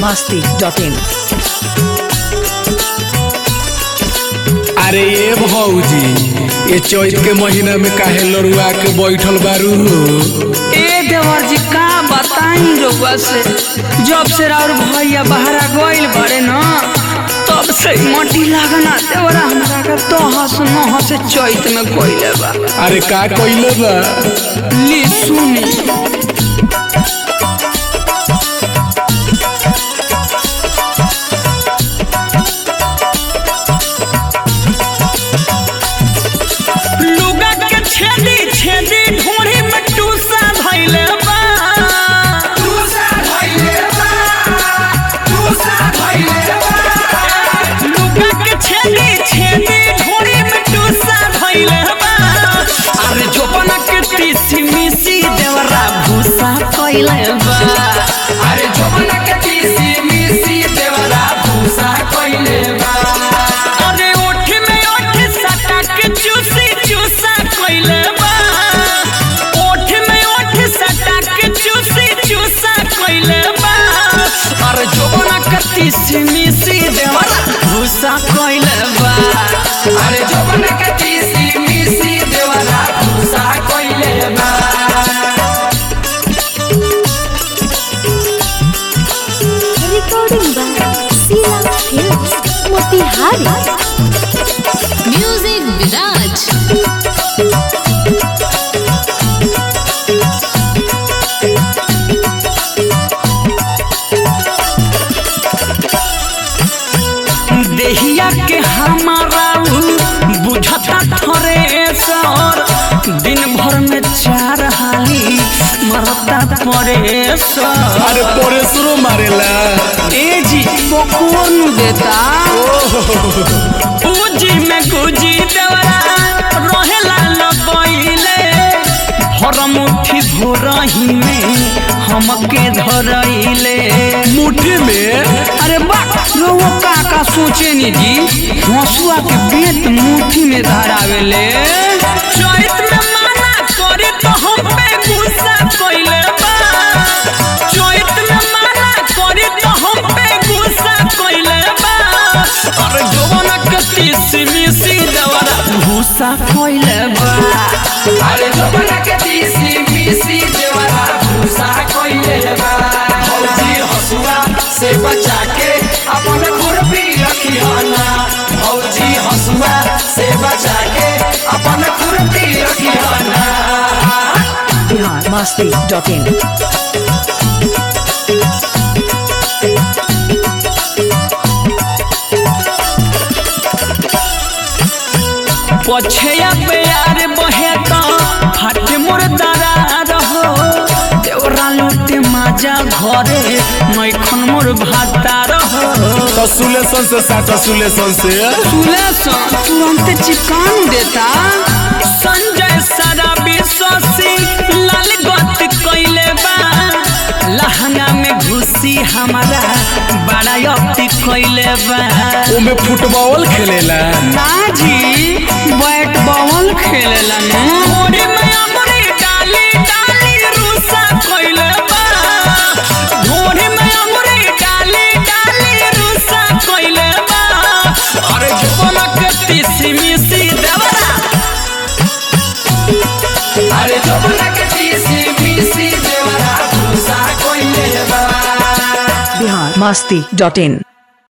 masti.in अरे ये भौजी ये चैत के महीना में काहे लड़ुआ के बैठल बारू ए देवर जी का बताई रउआ से जब से और भैया बहरा गइल बड़े न तब से मटी लागना देवरा हमरा के तो हंस न हंस चैत में कोइले बा अरे का कइले बा ली सुनी लुगा के छेदी छेदी ढोरी में टूसा धइले बा टूसा धइले बा टूसा धइले बा लुगा के छेदी छेदी ढोरी में टूसा धइले बा अरे जोपना के तीसी मिसी देवरा भूसा कइले बा अरे जोपना के तीसी मिसी देवरा भूसा कइले बा अरे ओठ में ओठ सटा के चूसी चूसा कइले बा ओठ में ओठ सटा के चूसी चूसा कइले बा अरे जोबना कति सिमिसी देवरा भूसा कइले बा अरे जोबना कति सिमिसी देवरा भूसा कइले बा recording by Sila Films, Motihari. Music Viraj. देहिया के हमारा उ बुझता थरे सर दिन भर में चार हाली मरता परे सर अरे परेशरो मारेला ए जी बकुअन देता पूजी में गुजी देवरा रहेला लगइले हर मुट्ठी भोरही में हमके धरइले मुट्ठी में अरे बा रोहो का का सोचे नी जी हंसुआ के बेत मुट्ठी में धरावेले चैत में माना करे तो हम पे गुस्सा कइले बा चैत में माना करे तो हम पे गुस्सा कइले बा अरे जवाना के तीसी मिसी देवरा गुस्सा कइले बा अरे जवाना के तीसी मिसी देवरा गुस्सा कइले बा भौजी हसुआ से बचा के अपन खुरपी रखी हना भौजी हसुआ से बचा के अपन खुरपी रखी हना Bihar masti.in पछया प्यार बहे तो फट मोर दरार हो देवरा लूटे माजा घरे मैखन मोर भातार हो तो सुलेसन से साटा सुलेसन से सुलेसन तुरंत चिपकान देता संजय शराबी शशि लाल गत कैले बा लहंगा में घुसी हमारा बड़ा अति कैले बा ओमे फुटबॉल खेलेला ना जी बैट बॉल खेलेला ने मोरी में अमरी डाली डाली रूसा कइले बा मोरी में अमरी डाली डाली रूसा कइले बा अरे जोना के तीसी मिसी देवरा अरे जोना के तीसी मिसी देवरा रूसा कइले बा Bihar masti.in